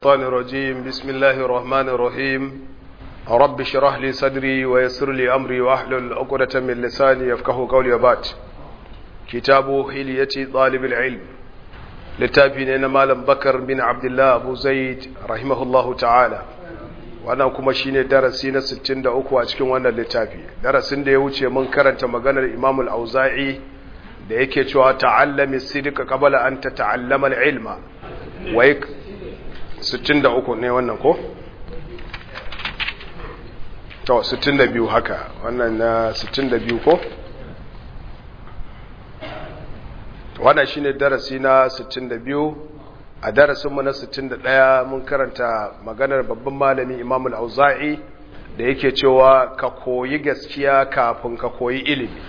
الشيطان الرجيم بسم الله الرحمن الرحيم رب اشرح لي صدري ويسر لي امري واحلل عقدة من لساني يفقهوا قولي وبعد كتاب حلية طالب العلم littafi ne na malam bakar bin abdullah abu zaid rahimahullahu ta'ala wannan kuma shine darasi na 63 a cikin wannan littafi darasin da ya wuce mun karanta maganar imamul auza'i da yake cewa ta'allami sidqa qabla an tata'allama al-ilma wai 63 ne wannan ko to 62 haka wannan na 62 ko wannan shine darasi na 62 a darasinmu na 61 mun karanta maganar babban malami Imam al-Auza'i da yake cewa ka koyi gaskiya kafin ka koyi ilimi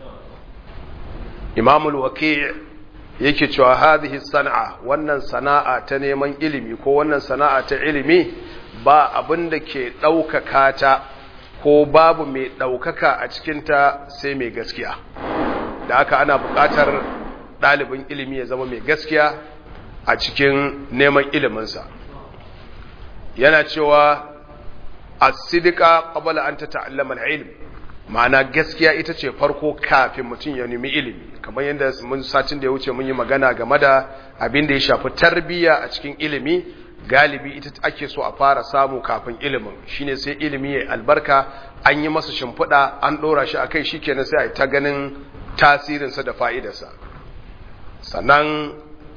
Imam al-Waqi' yake cewa hadhihi san'a wannan sana'a ta neman ilimi ko wannan sana'a ta ilimi ba abin da ke ɗaukaka ta ko babu mai ɗaukaka a cikinta sai mai gaskiya da haka ana buƙatar ɗalibin ilimi ya zama mai gaskiya a cikin neman iliminsa yana cewa asidika qabla an tata'allama al-ilm ma'ana gaskiya ita ce farko kafin mutum ya nemi ilimi kamar yadda mun satin da ya wuce mun yi magana game da abin da ya shafi tarbiyya a cikin ilimi galibi ita ake so a fara samu kafin ilimin shine sai ilimi ya albarka an yi masa shimfiɗa an ɗora shi akai shikenan sai a yi ta ganin tasirinsa da fa'idarsa sannan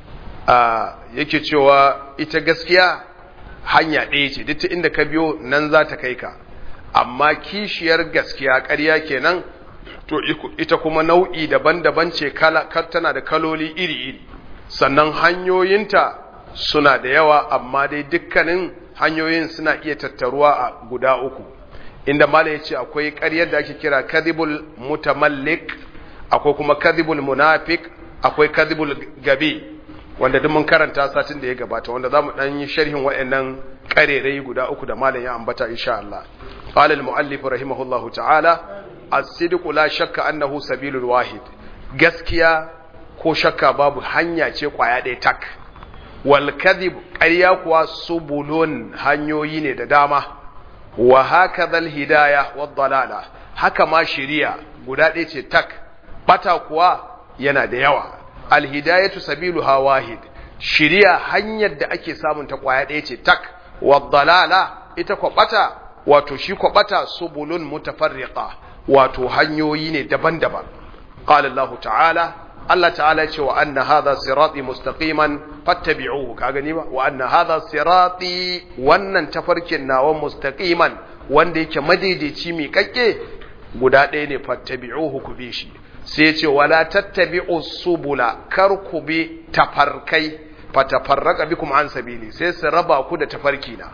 yake cewa ita gaskiya hanya ɗaya ce duk inda ka biyo nan za ta kai ka amma kishiyar gaskiya ƙarya kenan to ita kuma nau'i daban-daban ce tana da kaloli iri-iri sannan hanyoyinta suna da yawa amma dai dukkanin hanyoyin suna iya tattaruwa a guda uku inda mala ya ce akwai ƙaryar da ake kira kadhibul mutamallik akwai kuma kadhibul munafik akwai kadhibul gabi wanda duk mun karanta satin da ya gabata wanda zamu dan yi sharhin wayannan karerai guda uku da malam ya ambata insha Allah qala al muallif rahimahullahu ta'ala as-sidq la shakka annahu sabilul wahid gaskiya ko shakka babu hanya ce kwaya ɗaya tak wal kadhib ƙarya kuwa subulun hanyoyi ne da dama wa hakadha al hidayah wad dalala haka ma shiriya guda ɗaya ce tak bata kuwa yana da yawa alhidayatu sabiluha wahid shiriya hanyar da ake samun ta kwaya ɗaya ce tak wadalala ita kwabata wato shi kwabata subulun mutafarriqa wato hanyoyi ne daban-daban qala Allah ta'ala Allah ta'ala ya ce wa anna hadha sirati mustaqiman fattabi'uhu ka gani ba wa anna hadha sirati wannan tafarkin nawa mustaqiman wanda yake madaidaici mi kakke guda ɗaya ne fattabi'uhu ku bi shi sai ce wala tattabi'u subula kar ku bi tafarkai fatafarraqa bikum an sabili sai su raba ku da tafarki na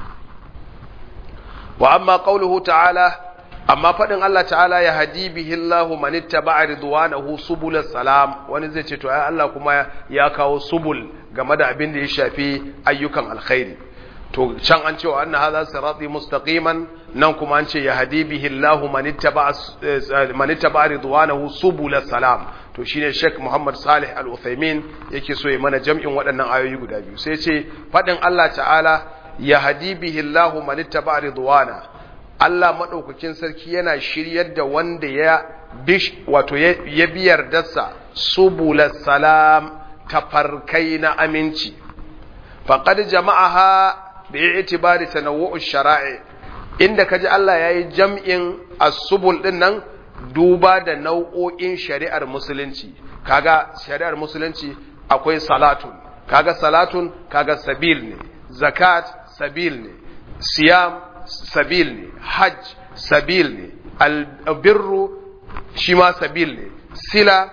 wa amma qauluhu ta'ala amma fadin Allah ta'ala ya hadi bihi Allah man ittaba'a ridwanahu subul salam wani zai ce to ai Allah kuma ya kawo subul game da abin da ya shafi ayyukan alkhairi to can an ce wa anna hadha sirati mustaqiman nan kuma an ce ya hadi bihi Allah man ittaba man ittaba ridwanahu subul salam to shine Sheikh Muhammad Salih Al-Uthaymeen yake so ya mana jam'in waɗannan ayoyi guda biyu sai ce fadin Allah ta'ala ya hadi bihi Allah man ittaba ridwana Allah madaukakin sarki yana shiryar da wanda ya bish wato ya biyar dasa subul salam tafarkai na aminci faqad jama'aha bi'itibari tanawwu'u shara'i inda kaji Allah yayi jam'in as-subul din nan duba da nau'o'in shari'ar musulunci kaga shari'ar musulunci akwai salatun kaga salatun kaga sabil ne zakat sabil ne siyam sabil ne hajj sabil ne albirru shi ma sabil ne sila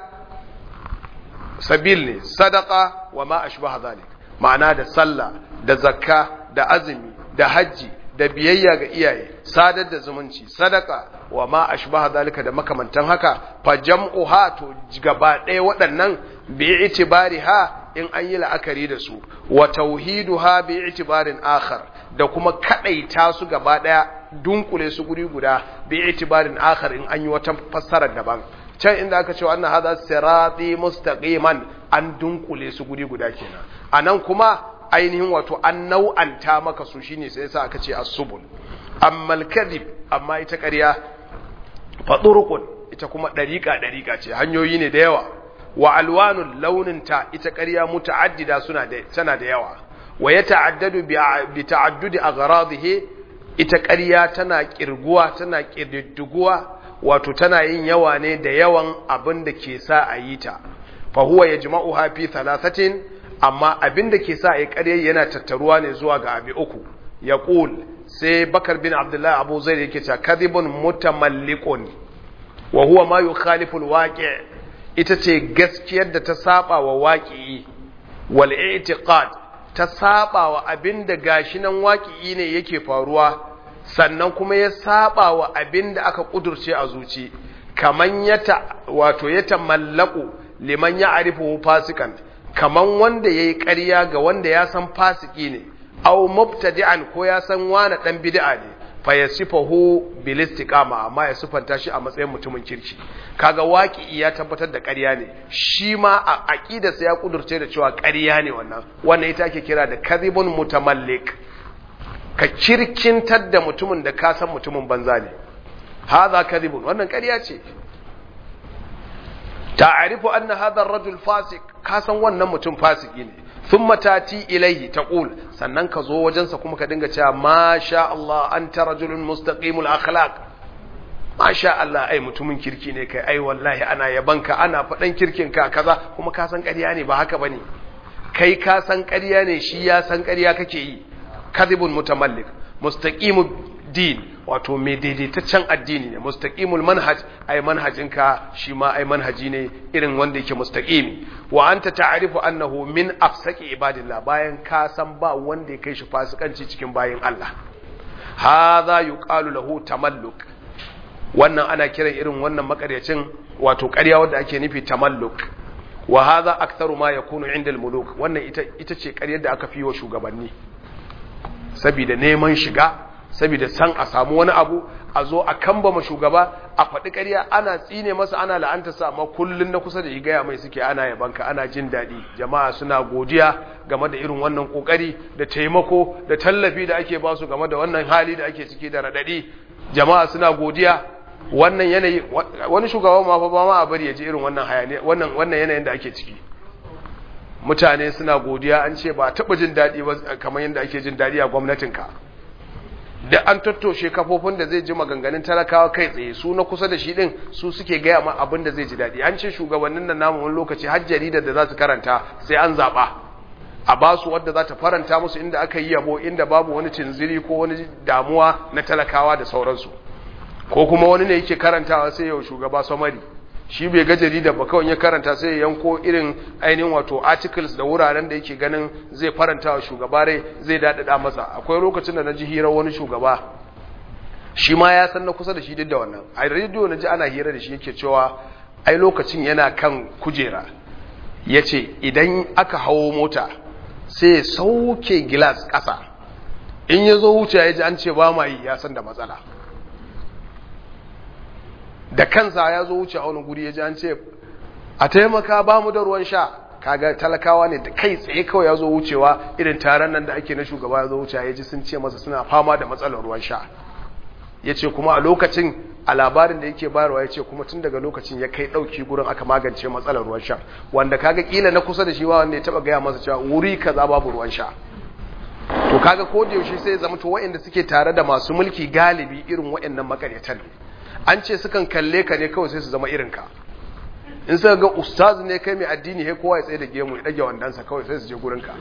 sabil ne sadaka wa ma ashbaha zalik ma'ana da sallah da zakka da azumi da hajji da biyayya ga iyaye sadar da zumunci sadaka wa ma ashbaha zalika da makamantan haka fa jam'uha to gaba ɗaya waɗannan bi itibariha in an yi la'akari da su wa tauhiduha bi itibarin akhar da kuma kadaita su gaba ɗaya dunkule su guri guda bi itibarin akhar in an yi wata fassarar daban can inda aka ce wannan hadha sirati mustaqiman an dunkule su guri guda kenan anan kuma ainihin wato an nau'anta maka su shine sai yasa aka ce as-subul amma al-kadhib amma ita ƙarya fadurqun ita kuma dariqa dariqa ce hanyoyi ne da yawa wa alwanul launinta ita ƙarya muta'addida suna da tana da yawa wa yata'addadu bi ta'addudi aghradihi ita ƙarya tana kirguwa tana kirdiguwa wato tana yin yawa ne da yawan abin da ke sa a yi ta fa huwa yajma'uha fi thalathatin amma abin da ke sa a yi ƙarya yana tattaruwa ne zuwa ga abi uku yaqul sai bakar bin abdullahi abu zaid yake cewa kadhibun mutamalliqun wa huwa ma yukhalifu alwaqi' ita ce gaskiyar da ta saba wa waƙi wal i'tiqad ta saba wa abinda gashi nan waƙi ne yake faruwa sannan kuma ya saba wa abinda aka kudurce a zuci kaman yata wato ya tamallaku liman ya arifu fasikan kaman wanda yayi ƙarya ga wanda ya san fasiki ne aw mubtadi'an ko ya san wani dan bid'a ne fa yasifahu bil istiqama amma ya sufanta shi a matsayin mutumin kirki kaga waki ya tabbatar da ƙarya ne shi ma a aqidarsa ya kudurce da cewa ƙarya ne wannan wannan ita ake kira da kadhibun mutamallik ka kirkintar da mutumin da ka san mutumin banza ne hadha kadhibun wannan ƙarya ce ta'arifu anna hadha ar-rajul fasik ka san wannan mutum fasiki ne thumma tati ilaihi taqul sannan ka zo wajensa kuma ka dinga cewa masha Allah anta rajulun mustaqimul akhlaq masha Allah ai mutumin kirki ne kai ai wallahi ana yabanka ana faɗan kirkin ka kaza kuma ka san ƙarya ne ba haka bane kai ka san ƙarya ne shi ya san ƙarya kake yi kadhibun mutamallik mustaqimud din wato mai daidaitaccen addini ne mustaqimul manhaj ai manhajinka shi ma ai manhaji ne irin wanda yake mustaqimi wa anta ta'rifu annahu min afsaki ibadillah bayan ka san ba wanda ya kai shi fasikanci cikin bayin Allah hadha yuqalu lahu tamalluk wannan ana kiran irin wannan makaryacin wato ƙarya wanda ake nufi tamalluk wa hadha aktharu ma yakunu inda al-muluk wannan ita ita ce ƙaryar da aka fi wa shugabanni saboda neman shiga saboda san a samu wani abu a zo a kambama shugaba a faɗi ƙarya ana tsine masa ana la'anta sa amma kullun na kusa da gaya mai suke ana yabanka ana jin daɗi jama'a suna godiya game da irin wannan ƙoƙari da taimako da tallafi da ake basu game da wannan hali da ake ciki da raɗaɗi jama'a suna godiya wannan yanayi wani shugaban ma fa ba ma a bari ya ji irin wannan hayani wannan wannan yanayin da ake ciki mutane suna godiya an ce ba taɓa jin daɗi ba kamar yadda ake jin daɗi a gwamnatinka da an tattoshe kafofin da zai ji maganganun talakawa kai tsaye su na kusa da shi din su suke gaya ma abin da zai ji daɗi an ce shugabannin nan namu wani lokaci har jaridar da za su karanta sai an zaɓa a ba su wadda za ta faranta musu inda aka yi yabo inda babu wani cinziri ko wani damuwa na talakawa da sauransu ko kuma wani ne yake karantawa sai yau shugaba samari shi bai ga jaridar ba kawai ya karanta sai ya yanko irin ainihin wato articles da wuraren da yake ganin zai faranta wa shugaba rai zai daɗaɗa masa akwai lokacin da na ji hirar wani shugaba shi ma ya san na kusa da shi duk da wannan a rediyo na ji ana hira da shi yake cewa ai lokacin yana kan kujera ya ce idan aka hawo mota sai ya sauke gilas ƙasa in ya zo wuce ya ji an ce ba ma yi ya san da matsala da kansa ya zo wuce a wani guri ya ji an ce a taimaka ba mu da ruwan sha kaga talakawa ne da kai tsaye kawai ya zo wucewa irin taron nan da ake na shugaba ya zo wuce ya ji sun ce masa suna fama da matsalar ruwan sha ya ce kuma a lokacin a labarin da yake bayarwa ya ce kuma tun daga lokacin ya kai ɗauki gurin aka magance matsalar ruwan sha wanda kaga kila na kusa da shi wanda ya taɓa gaya masa cewa wuri kaza babu ruwan sha to kaga ko da yaushe sai ya zama to waɗanda suke tare da masu mulki galibi irin waɗannan makaryatan ne an ce sukan kalle ka ne kawai sai su zama irinka in suka ga ustaz ne kai mai addini he kowa ya tsaye da gemu ya dage wandansa kawai sai su je gurinka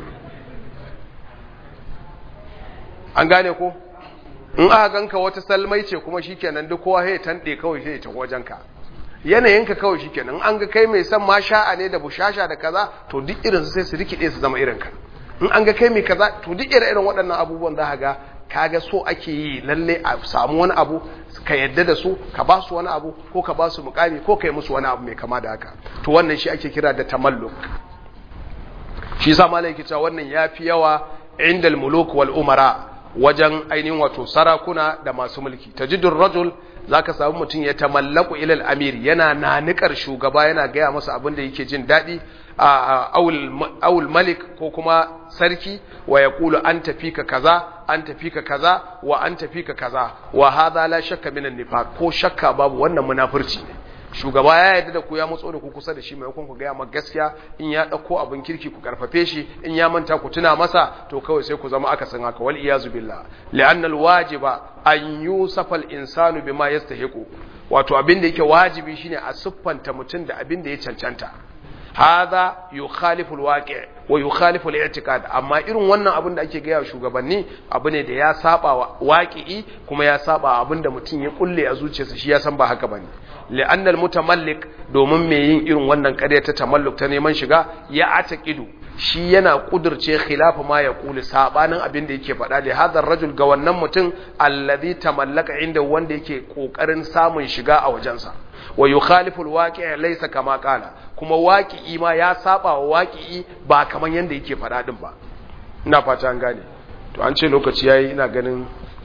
an gane ko in aka ganka wata salmai ce kuma shikenan duk kowa he tande kawai sai ya tafi wajenka yanayinka kawai shikenan an ga kai mai san ma sha'a ne da bushasha da kaza to duk irin su sai su rikide su zama irinka in an ga kai mai kaza to duk irin waɗannan abubuwan za ka ga kaga so ake yi lalle a samu wani abu ka yadda da su ka ba su wani abu ko ka ba su mukami ko ka yi musu wani abu mai kama da haka to wannan shi ake kira da tamalluk shi sa malai ke cewa wannan yafi yawa indal muluk wal umara wajen ainihin wato sarakuna da masu mulki tajidur rajul zaka samu mutum ya tamallaku ila al amir yana nanikar shugaba yana gaya masa abin da yake jin daɗi awul malik ko kuma sarki wa ya kulu an tafi ka kaza an tafi ka kaza wa an tafi ka kaza wa hadha la shakka minan nifaq ko shakka babu wannan munafurci ne shugaba ya yarda da ku ya matso da ku kusa da shi maimakon ku gaya maka gaskiya in ya dauko abin kirki ku karfafe shi in ya manta ku tuna masa to kawai sai ku zama akasin haka wal iyazu billah li'anna al wajiba an yusafa al insanu bima yastahiqu wato abin da yake wajibi shine a siffanta mutum da abin da ya cancanta hadha yukhalifu alwaqi' wa yukhalifu al-i'tiqad amma irin wannan abin da ake gaya shugabanni abu ne da ya saba wa waqi'i kuma ya saba abin da mutum ya kulle a zuciyarsa shi ya san ba haka bane li'anna al-mutamallik domin me yin irin wannan ƙarya ta tamalluk ta neman shiga ya ataqidu shi yana kudurce khilafa ma ya kuli sabanin abin da yake faɗa da hadar rajul ga wannan mutum alladhi tamallaka inda wanda yake kokarin samun shiga a wajensa wa yukhalifu alwaqi' laysa kama qala kuma waqi'i ma ya saba wa waqi'i ba kaman yanda yake faɗa din ba ina fata an gane to an ce lokaci yayi ina ganin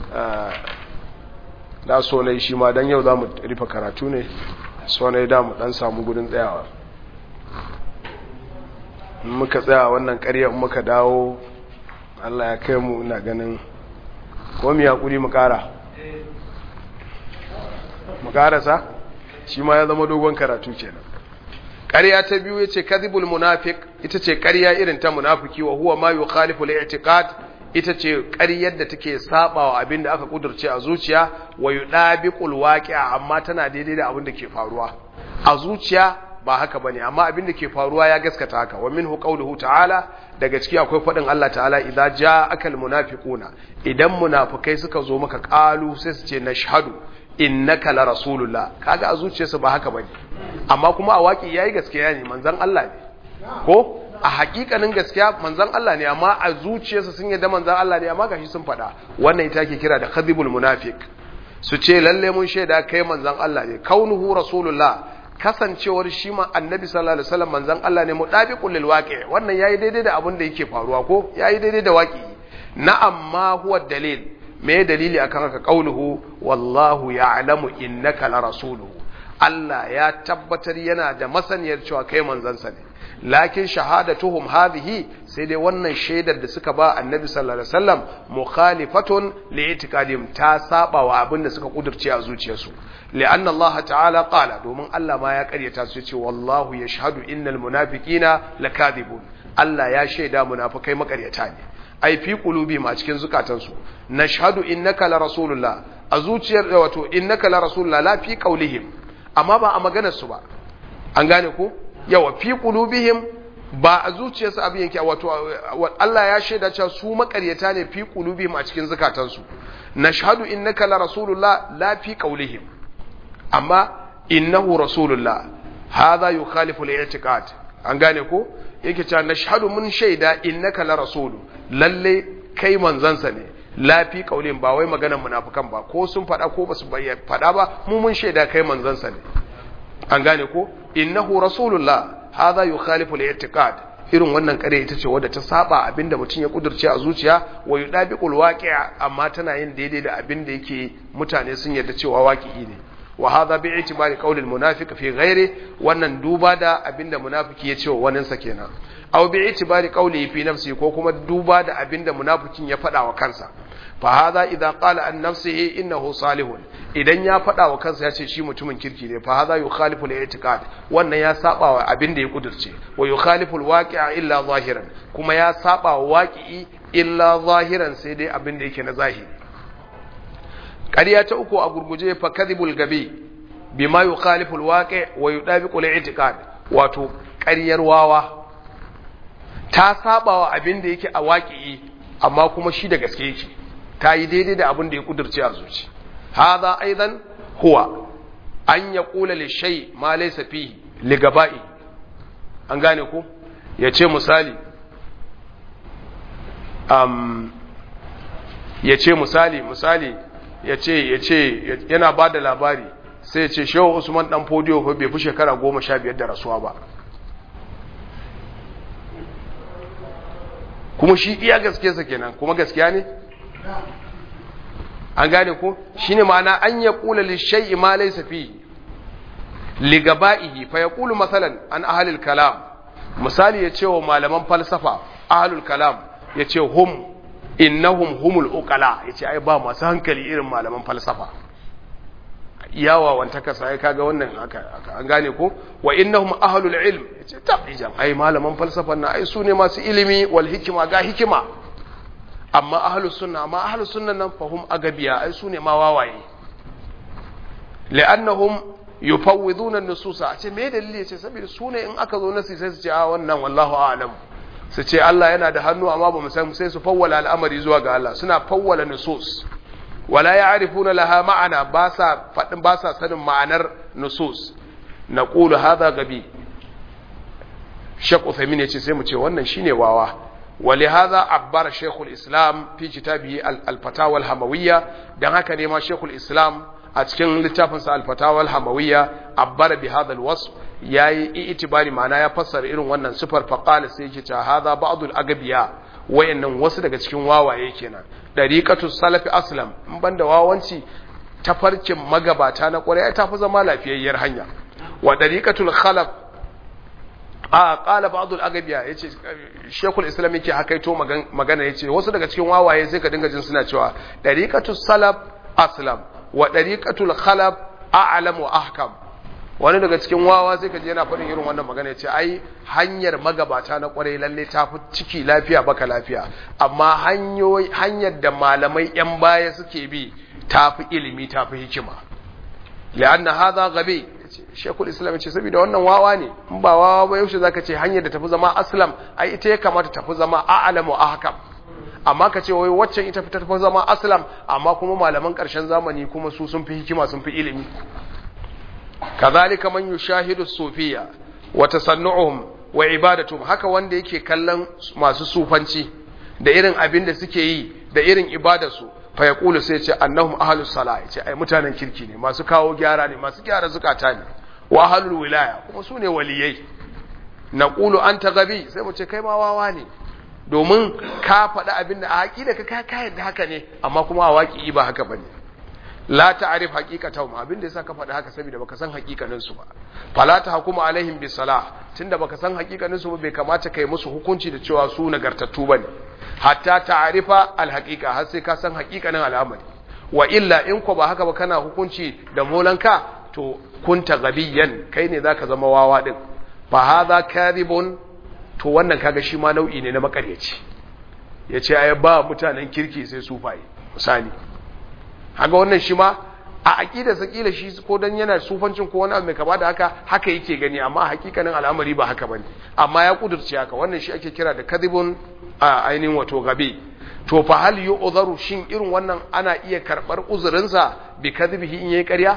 da so ne shi ma dan yau zamu rufe karatu ne so ne da mu dan samu gudun tsayawa muka tsaya wannan ƙarya muka dawo Allah ya kai mu ina ganin ko mu yakuri mu ƙara mu ƙarasa shi ma ya zama dogon karatu kenan ƙarya ta biyu yace kadhibul munafiq ita ce ƙarya irin ta munafiki wa huwa ma yukhalifu al-i'tiqad ita ce ƙaryar da take sabawa abin da aka kudurce a zuciya wa yudabiqul waqi'a amma tana daidai da abin da ke faruwa a zuciya ba haka bane amma abin da ke faruwa ya gaskata haka wa minhu qawluhu ta'ala daga ciki akwai fadin Allah ta'ala idza ja'aka almunafiquna idan munafikai suka zo maka qalu sai su ce nashhadu innaka la rasulullah kaga a zuciyarsa ba haka bane amma kuma a waki yayi gaskiya ne manzon Allah ne ko a hakikanin gaskiya manzon Allah ne amma a zuciyarsa sun yadda manzon Allah ne amma gashi sun faɗa wannan ita ke kira da khadibul munafiq su ce lalle mun shaida kai manzon Allah ne kaunuhu rasulullah kasancewar shi ma annabi sallallahu alaihi wasallam manzon Allah ne mudabiqul lil waqi wannan yayi daidai da abin da yake faruwa ko yayi daidai da waqi na'am ma huwa dalil me dalili akan haka qauluhu wallahu ya'lamu innaka la rasuluhu Allah ya tabbatar yana da masaniyar cewa kai manzansa ne lakin shahadatuhum hadhihi sai dai wannan shaidar da suka ba annabi sallallahu alaihi wasallam mukhalifatun li'tiqadim ta saba wa abin da suka kudurce a zuciyarsu li'anna Allah ta'ala qala domin Allah ma ya karyata su ce wallahu yashhadu innal munafiqina lakadibun Allah ya shaida munafikai makaryata ne ai fi qulubi ma cikin zukatansu nashhadu innaka la rasulullah a zuciyar wato innaka la rasulullah la fi qaulihim amma ba a maganar su ba an gane ko yawa fi qulubihim ba a zuciyarsu abin yake wato Allah ya shaida cewa su makaryata ne fi qulubihim a cikin zukatansu nashhadu innaka la rasulullah la fi qaulihim amma innahu rasulullah hadha yukhalifu al-i'tiqad an gane ko yake cewa nashhadu mun shaida innaka la rasulu lalle kai manzansa ne la fi qaulin ba wai maganar munafikan ba ko sun fada ko basu fada ba mu mun shaida kai manzansa ne an gane ko innahu rasulullah hadha yukhalifu al-i'tiqad irin wannan kare ita ce wadda ta saba abinda mutum ya kudurce a zuciya wa yudabiqul waqi'a amma tana yin daidai da abinda yake mutane sun yarda cewa waqi'i ne wa hadha bi itibari qawli al-munafiq fi ghairi wannan duba da abinda munafiki ya ce wa wanin sa kenan aw bi itibari qawli fi nafsi ko kuma duba da abinda munafikin ya faɗa wa kansa fa hadha idza qala an nafsihi innahu salihun idan ya faɗa wa kansa ya ce shi mutumin kirki ne fa hadha yukhalifu al-i'tiqad wannan ya saba wa abinda ya kudurce wa yukhalifu al-waqi'a illa zahiran kuma ya saba wa waqi'i illa zahiran sai dai abinda yake na zahiri ƙarya ta uku a gurguje fa kadhibul gabi bima yukhalifu alwaqi wa yudabiqu al-i'tiqad wato ƙaryar wawa ta sabawa abin da yake a waqi'i amma kuma shi da gaske yake ta yi daidai da abin da ya kudurce a zuci hadha aidan huwa an yaqula li shay ma laysa fihi li gaba'i an gane ko yace misali um yace misali misali ya ce ya ce yana ba da labari sai ya ce shehu usman dan fodiyo fa bai fi shekara goma sha biyar da rasuwa ba kuma shi iya gaske sa kenan kuma gaskiya ne an gane ko shine ma'ana an ya kula li shay'i ma laysa fi li gaba'ihi fa yaqulu masalan an ahli al-kalam misali ya ce wa malaman falsafa ahlul kalam ya ce hum innahum humul uqala ya ce ai ba masu hankali irin malaman falsafa yawa wanta kasa ya kaga wannan haka an gane ko wa innahum ahlul ilm ya ce tabijan ai malaman falsafan na ai su ne masu ilimi wal hikima ga hikima amma ahlus sunna amma ahlus sunna nan fahum agabiya ai su ne ma wawaye li'annahum yufawwiduna an-nususa a ce me dalili ya ce saboda su ne in aka zo nasi sai su ce a wannan wallahu a'lam su ce Allah yana da hannu amma ba mu san sai su fawwala al'amari zuwa ga Allah suna fawwala nusus wala ya'rifuna laha ma'ana ba sa fadin ba sa sanin ma'anar nusus naqulu hadha gabi Sheikh Uthaymeen yace sai mu ce wannan shine wawa ولهذا عبر شيخ الإسلام في كتابه الفتاوى الهموية دان هكا نيما شيخ الإسلام أتكن لتافنس الفتاوى الهموية عبر بهذا الوصف yayi itibari ma'ana ya fassara irin wannan sifar faqala sai yake ta hadha ba'dul agabiya wayannan wasu daga cikin wawaye kenan dariqatu salafi aslam in banda wawanci tafarkin magabata na kwarai ta fi zama lafiyayyar hanya wa dariqatul khalaf a qala ba'dul agabiya yace shekul islam yake hakaito magana yace wasu daga cikin wawaye sai ka dinga jin suna cewa dariqatus salaf aslam wa dariqatul khalaf a'lam wa ahkam wani daga cikin wawa sai ka je yana faɗin irin wannan magana ya ce ai hanyar magabata na kwarai lalle ta fi ciki lafiya baka lafiya amma hanyoyi hanyar da malamai yan baya suke bi ta fi ilimi ta fi hikima li'anna hadha gabi shekul islam ce saboda wannan wawa ne in ba wawa ba yaushe zaka ce hanyar da tafi zama aslam ai ita ya kamata tafi zama a'lamu ahkam amma ka ce wai waccan ita ta tafi zama aslam amma kuma malaman karshen zamani kuma su sun fi hikima sun fi ilimi kazalika man yushahidu sufiya wa tasannu'uhum wa ibadatuhum haka wanda yake kallon masu sufanci da irin abin da suke yi da irin ibadarsu fa yaqulu sai ce annahum ahlus salah ce ai mutanen kirki ne masu kawo gyara ne masu gyara zukata ne wa ahlul wilaya kuma su ne waliyai naqulu anta gabi sai mu ce kai ma wawa ne domin ka faɗi abin da a haƙi da ka ka yadda haka ne amma kuma a waƙi ba haka bane la ta'rif haqiqatahum abin da yasa ka faɗi haka saboda baka san haƙiƙanin su ba fala ta hukuma alaihim bis salah tunda baka san haƙiƙanin su ba bai kamata kai musu hukunci da cewa su nagartattu bane hatta ta'rifa al haqiqa har sai ka san haƙiƙanin al'amari wa illa in ko ba haka ba kana hukunci da molanka to kunta gabiyan kai ne zaka zama wawa din fa hadha kadhibun to wannan kaga shi ma nau'i ne na makaryaci yace ai ba mutanen kirki sai sufaye misali haga wannan shi ma a aqida sa kila shi ko dan yana sufancin ko wani abu mai kama da haka haka yake gani amma hakikanin al'amari ba haka bane amma ya kudurce haka wannan shi ake kira da kadhibun a ainihin wato gabe to fa hal yu'dharu shin irin wannan ana iya karbar uzurin sa bi kadhibihi in yayi ƙarya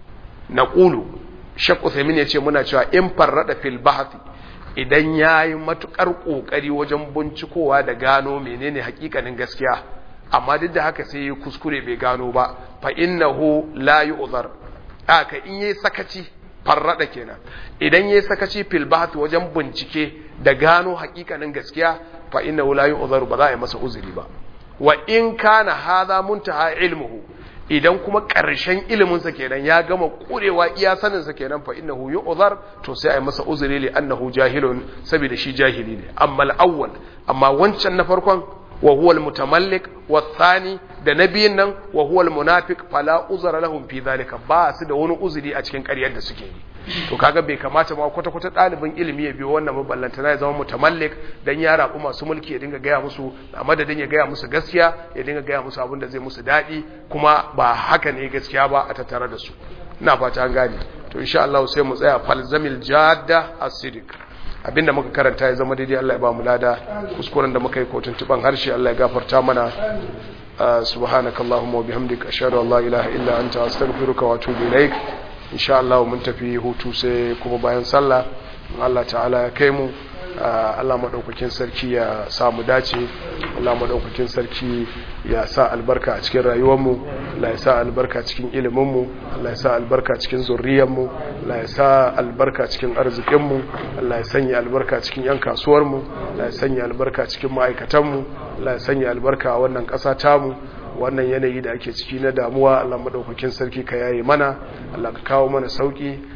naqulu shaq Uthaymeen yace muna cewa in farrada fil bahthi idan yayi matukar kokari wajen bincikowa da gano menene hakikanin gaskiya amma duk da haka sai ya kuskure bai gano ba fa innahu la yu'zar aka in yayi sakaci farrada kenan idan yayi sakaci fil bahth wajen bincike da gano hakikanin gaskiya fa innahu la yu'zar ba za a yi masa uzuri ba wa in kana hadha muntaha ilmuhu idan kuma ƙarshen iliminsa kenan ya gama ƙurewa iya saninsa kenan fa innahu yu'zar to sai ai masa uzuri li annahu jahilun saboda shi jahili ne amma al-awwal amma wancan na farkon wa huwa al-mutamallik wa thani da nabiyin nan wa huwa al-munafiq fala uzra lahum fi dhalika ba su da wani uzuri a cikin ƙaryar da suke yi to kaga bai kamata ma kwata kwata ɗalibin ilimi ya biyo wannan maballanta na ya zama mutamallik dan ya rabu masu mulki ya dinga gaya musu a madadin ya gaya musu gaskiya ya dinga gaya musu abin da zai musu daɗi kuma ba haka ne gaskiya ba a tattare da su ina fata an gane to insha Allah sai mu tsaya falzamil jadda as-sidiq abinda muka karanta ya zama daidai Allah ya ba mu lada kuskuren da muka yi ko tuntuban harshe Allah ya gafarta mana subhanakallahumma wa bihamdika ashhadu an la ilaha illa anta astaghfiruka wa atubu ilaik insha Allah mun tafi hutu sai kuma bayan sallah Allah ta'ala ya kai mu Allah madaukakin sarki ya sa mu dace Allah madaukakin sarki ya sa albarka a cikin rayuwar mu Allah ya sa albarka cikin ilimin mu Allah ya sa albarka cikin zurriyar mu Allah ya sa albarka cikin arzikin mu Allah ya sanya albarka cikin yan kasuwar mu Allah ya sanya albarka cikin ma'aikatan mu Allah ya sanya albarka a wannan ƙasa tamu wannan yanayi da ake ciki na damuwa Allah madaukakin sarki ka yaye mana Allah ka kawo mana sauki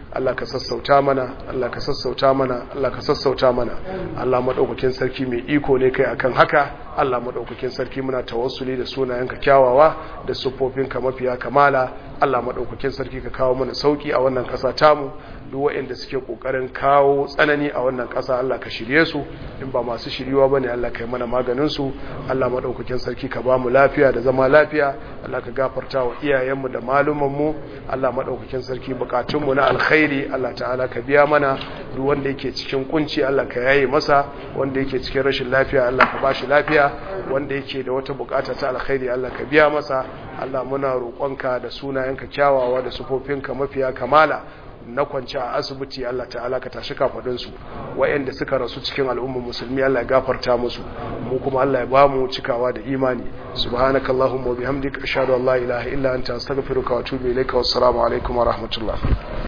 Allah ka sassauta mana Allah ka sassauta mana Allah ka sassauta mana Allah madaukakin sarki mai iko ne kai akan haka Allah madaukakin sarki muna tawassuli da sunayenka kyawawa da siffofinka mafiya kamala Allah madaukakin sarki ka kawo mana sauki a wannan kasa tamu duk waɗanda suke kokarin kawo tsanani a wannan kasa Allah ka shirye su in ba masu shiriwa bane Allah kai mana maganin su Allah madaukakin sarki ka ba mu lafiya da zama lafiya Allah ka gafarta wa iyayenmu da malumanmu mu Allah madaukakin sarki bukatun mu na alkhairi Allah ta'ala ka biya mana duk wanda yake cikin kunci Allah ka yaye masa wanda yake cikin rashin lafiya Allah ka bashi lafiya wanda yake da wata bukata ta alkhairi Allah ka biya masa Allah muna roƙonka da sunayenka kyawawa da sufofinka mafiya kamala na kwanci a asibiti Allah ta'ala ka tashi kafadunsu wayanda suka rasu cikin al'ummar musulmi Allah ya gafarta musu mu kuma Allah ya ba mu cikawa da imani subhanakallahumma wa bihamdika ashhadu an la ilaha illa anta astaghfiruka wa atubu ilayka wassalamu alaikum wa rahmatullah